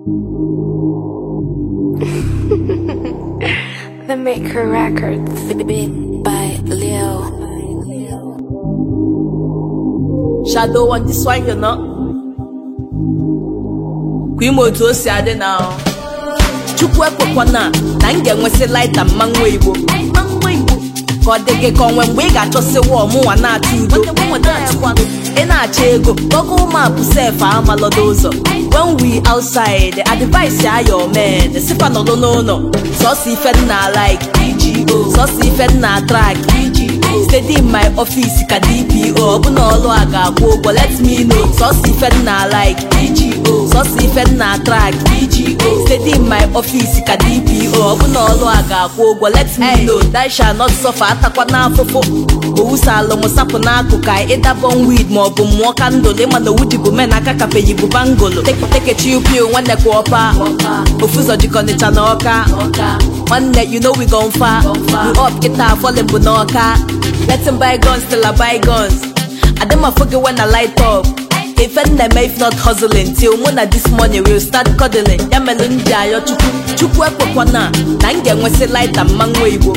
The Maker Records, big by Leo. Shadow on this one, you know. Kwa ime otu o si adị na ahụ. Chukwu ekwekwana na m ga-enwesị laita mmanwụ Igbo ka ọ dị gị ka onwe mgbe ị ga-achọsịwa ọmụnwa na-atụ udo ị na-achọ ego Google map sef amalọdo ụzọ when we outside advice ya your men sipa nọdụ n'ụlọ sọsọ ife m na like EGO sọsọ ife m na track EGO steady in my office ka DPO ọbụna ọlụ a ga-akwụ ụgwọ let me know sọsọ ife m na like EGO sọsọ ife m na track EGO steady in my office ka DPO ọbụna ọlụ a ga-akwụ ụgwọ let me know that shall not suffer atakwa n'afụfụ owusa alụmsapụ n'akụkụ ịdabọn wid maọbụ mmụọ kandụl ịma na owu men aka kapeyi bụ bangolo tekechi upiu nwanne kwa ọpa ofu ụzọ jikọnịcha na ọka nwanne you know we gon fa we up kịta falling bụ n'ọka letting bygones till a bygones adịmafụ gị when I light up ife nneme if not hustling till mụ na this morning will start cuddling ya melụ ndị ayọ chukwu chukwu ekwekwana na m ga-enwesị laita mmanwụ igbo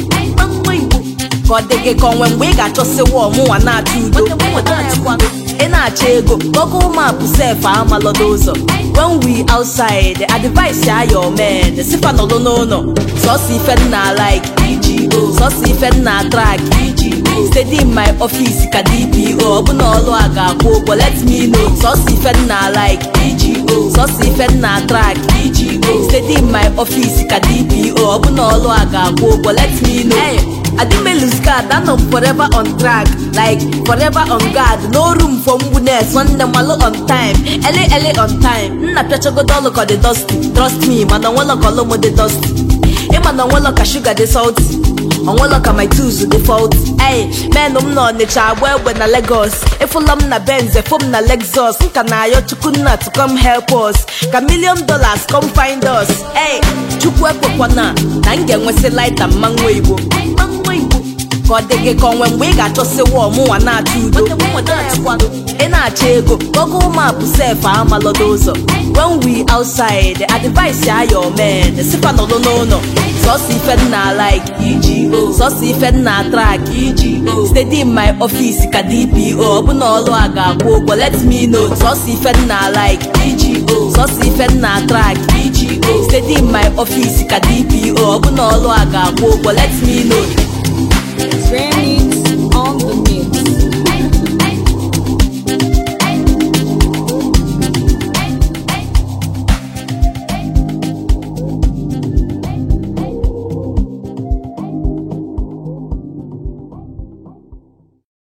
ka ọ dị gị ka onwe mgbe ị ga-achọsịwa ọmụnwa na-atụ udo ị na-achọ ego Google map sef amalọdo ụzọ when we outside advice ya your men sifa nọdụ n'ụlọ sọsọ ife m na like EGO sọsọ ife m na track EGO steady in my office ka DPO ọbụna ọlụ a ga-akwụ ụgwọ let me know sọsọ ife m na like EGO sọsọ ife m na track EGO steady in my office ka DPO ọbụna ọlụ a ga-akwụ ụgwọ let me know I didn't make lose card, I know forever on track. Like forever on guard, no room for mbuness. One them malo on time, ele ele on time. Nna piacha go dolo cause they dusty. Trust me, man, I wanna call them the dusty. Hey man, I wanna ka sugar they salty. I wanna ka my tools with the fault. Hey, man, I'm not nature well when na Lagos. If I'm na Benz, if I'm na Lexus, nka na yo chukuna to come help us. Ka million dollars come find us. Hey, chukwu ekwekwana na m ga-enwesị laita mmanwụ Igbo. ka ọ dị gị ka onwe mgbe ị ga-achọsịwa ọmụnwa na-atụ udo ị na-achọ ego Google map sef amalọdo ụzọ when we outside advice ya your men sifa nọdụ n'ụlọ sọsọ ife m na like EGO sọsọ ife m na track EGO steady in my office ka DPO ọbụna ọlụ a ga-akwụ ụgwọ let me know sọsọ ife m na like EGO sọsọ ife m na track EGO steady in my office ka DPO ọbụna ọlụ a ga-akwụ ụgwọ let me know Grammy.